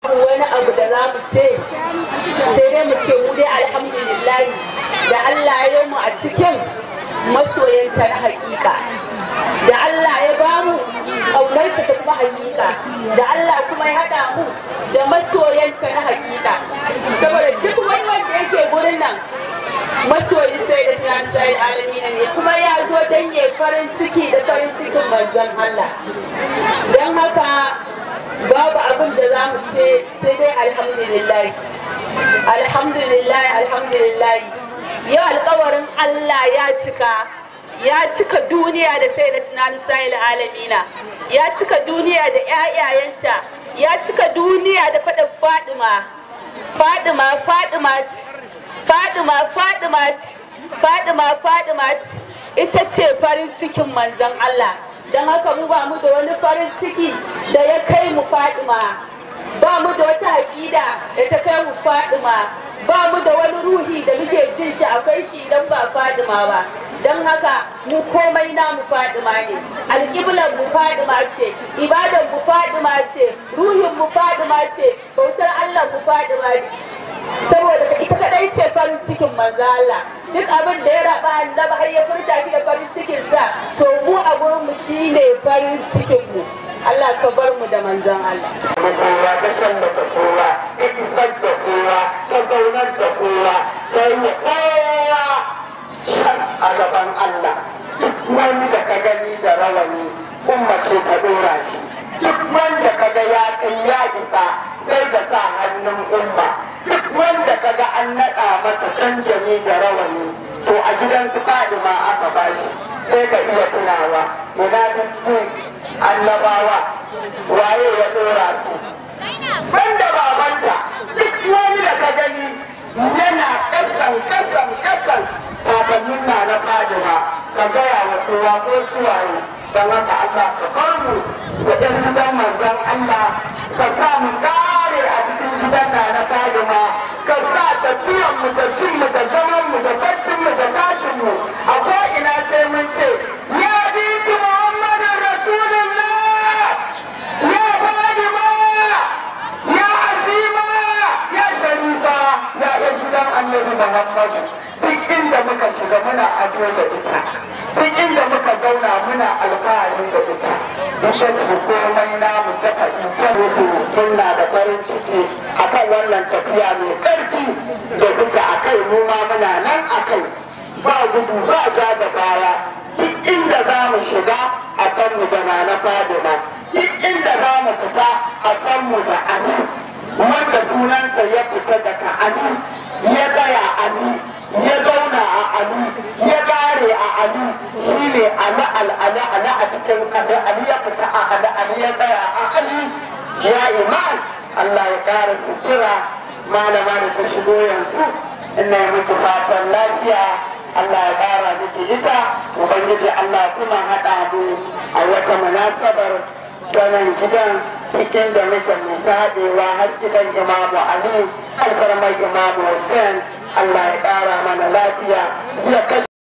wani abu da za mu ce sai dai mu ce mu dai alhamdulillahi da Allah ya mu a cikin masoyanta na hakika da Allah ya ba mu ƙaunarta ta kuma hakika da Allah kuma ya haɗa mu da masoyanta na hakika saboda duk wani wanda yake gurin nan masoyi sai da tunan sai alami ne kuma ya zo don ya farin ciki da farin cikin manzon Allah don haka babu abin da za mu ce sai dai alhamdulillah alhamdulillah alhamdulillah yau alkawarin Allah ya cika ya cika duniya da sai da tunanin sahil alamina ya cika duniya da 'ya'yayanta ya cika duniya da faɗin fadima fadima fadima fadima fadima fadima fadima ita ce farin cikin manzon Allah don haka mu ba mu da wani farin ciki da ya kai mu fadima ba mu da wata aƙida da ta kai mu fadima ba mu da wani ruhi da muke jin shi akwai shi idan ba fadima ba don haka mu komai namu fadima ne alƙiblar mu fadima ce ibadan mu fadima ce ruhin mu fadima ce bautar Allah mu fadima ce saboda ita kadai ce farin cikin manzo Allah duk abin da ya raba annabi har ya furta shi da farin cikin sa to mu a gurin mu shine farin cikin mu Allah ka bar mu da manzon Allah kowa ta shallata kowa ta isar da kowa ta zaunar da kowa ta yi kowa shan a gaban Allah duk wanda ka gani da rawani umma ce ta dora shi duk wanda ka ga ya kai ya isa sai da sa hannun umma duk wanda ka ga an naɗa masa canjani da rawani to a gidan su ma aka bashi sai ka iya tunawa ina duk annabawa waye ya dora su banda babanta duk wani da ka gani yana kasan kasan kasan kakannin na na fadima ka gaya wa kowa ko suwaye don haka Allah ka bar mu da ɗan gidan manzon Allah ka sa mu kare a cikin gidan na na fadima ka sa tafiyan mu da cin mu da zaman mu da baccin mu da tashin mu a ko ina sai mun ce ya bi Muhammadin Rasulullah ya Fadima ya Azima ya Sharifa ya ɗan gidan Annabi Muhammadu duk inda muka shiga muna ado da ita duk inda muka zauna muna alfahari da ita ita ce komai namu ta fahimtar musu muna da farin ciki akan wannan tafiya mai ƙarfi da duka a kai mu ma muna nan a kai ba gudu ba ja da baya duk inda za mu shiga a san mu da na fadima duk inda za mu fita a san mu da ani wanda sunansa ya fita daga ani ya tsaya ani ya zauna a ali ya gare a ali shi ne ala al'ala ala a cikin ali ali ya fita a ala ali ya tsaya a ali ya iman Allah ya kara kira malama da ta shigo yanzu ina yi muku fatan lafiya Allah ya kara miki ita ubangiji Allah kuma haɗa mu a wata munasabar sanan gidan cikin da muke mai haɗewa har gidan imamu Ali alfarmar imamu Hussein Allah ya ƙara mana lafiya ya kashe